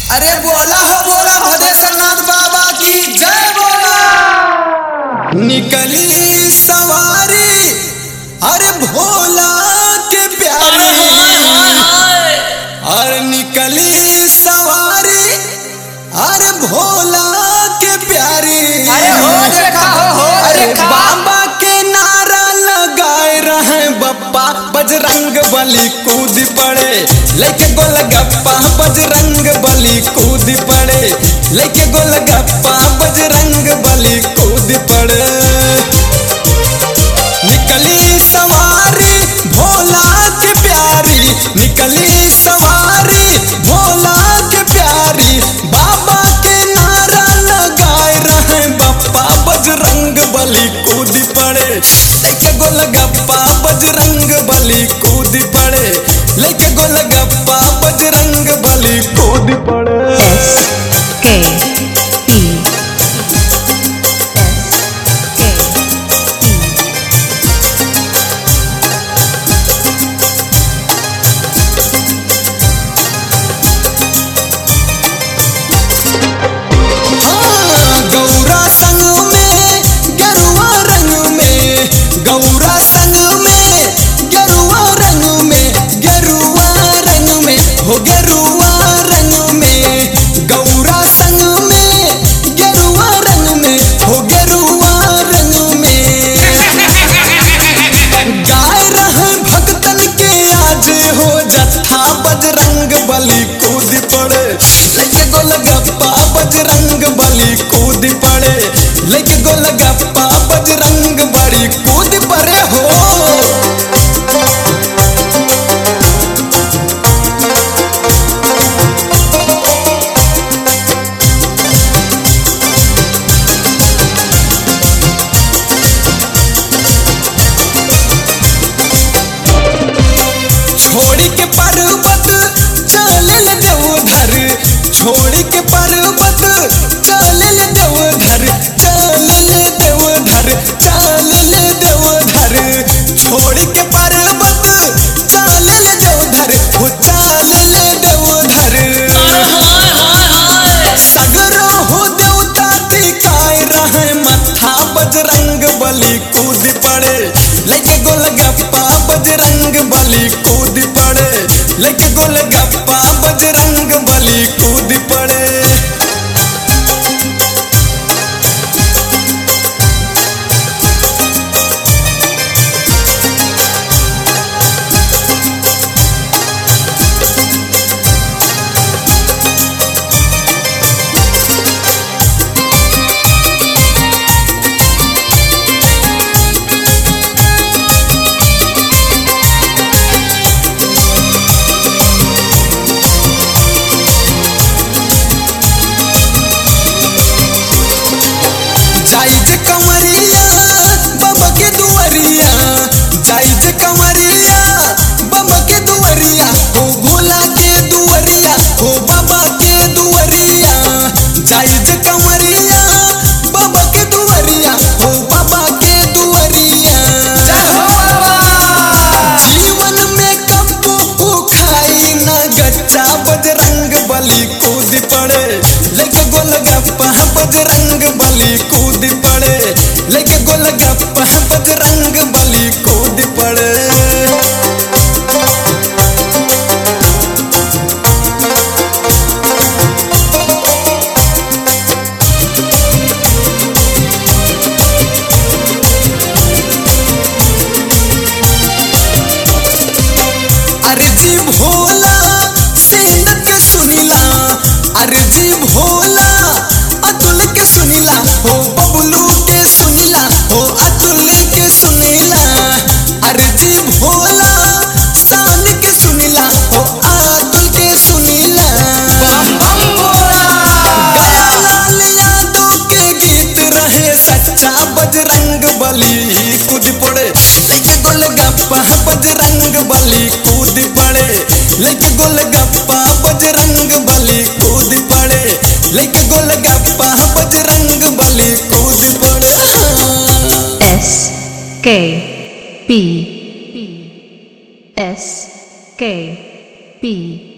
अरे बोला हो बोला भदेश्वरनाथ बाबा की जय बोला निकली सवारी अरे भोला के प्यारी अरे निकली सवारी अरे भोला के प्यारी अरे हो देखा हो, हो अरे देखा। बाबा के नारा लगाए रहे बप्पा बजरंग बली कूद पड़े लेके गोलगप्पा बजरंग बली कूद पड़े लेके गोलगप्पा बजरंग बली कूद पड़े निकली सवारी भोला के प्यारी निकली सवारी भोला के प्यारी बाबा के नारा लगाए रहे बप्पा बजरंग बली कूद पड़े लेके गोलगप्पा बजरंग बली कूद पड़े लेके गोलगप्पा बजरंग बली कूद पड़े S K P S K P हाँ, गौरा संग में गेरुआ रंग में गौरा संग में गेरुआ रंग में गेरुआ रंग में हो गेरुआ रंग में गौरा संग में गेरुआ रंग में हो गेरुआ रंग में गाय रहे भक्तन के आज हो जत्था बजरंग बली कूद पड़े लेके गोलगप्पा बजरंग बली कूद पड़े लेके गोलगप्पा बजरंग बली कूद पड़े हो छोड़ के पर्वत चल देवधर छोड़ के पर्वत चल देवधर चल देवधर चल देवधर छोड़ के पर्वत चल देवधर हो चल देवधर सगरो हो देवता टिकाए रहे मथा बजरंग बली कूद पड़े लेके गोलगप्पा बजरंग बली कूद पड़े लेके गोलगप्पा बजरंग बली कूद पड़े जाइज कमरिया बाबा के दुआरिया जाइज कमरिया बाबा के दुआरिया हो भोला के दुआरिया हो बाबा के दुआरिया जाइज कमरिया बाबा के दुआरिया हो बाबा के दुआरिया जीवन में कब्बू खाई ना गच्चा बजरंग बली कूद पड़े लेके गोलगप्पा बजरंग बली कूद पड़े लेके गोलगप्पा बजरंग बली कूद पड़े अर्जी भोला सेन के सुनिला अर्जी भोला अतुल के सुनिला हो बबलू के सुनिला हो अतुल के सुनिला अर्जी भोला शान के सुनिला हो अतुल के सुनिला लाल यादव के गीत रहे सच्चा बजरंग बली कूद पड़े लेके गोलगप्पा बजरंग बली कूद पड़े लेके गोलगप्पा बजरंग बली कूद पड़े लेके गोलगप्पा बजरंग बली कूद पड़े हाँ। S K P S K P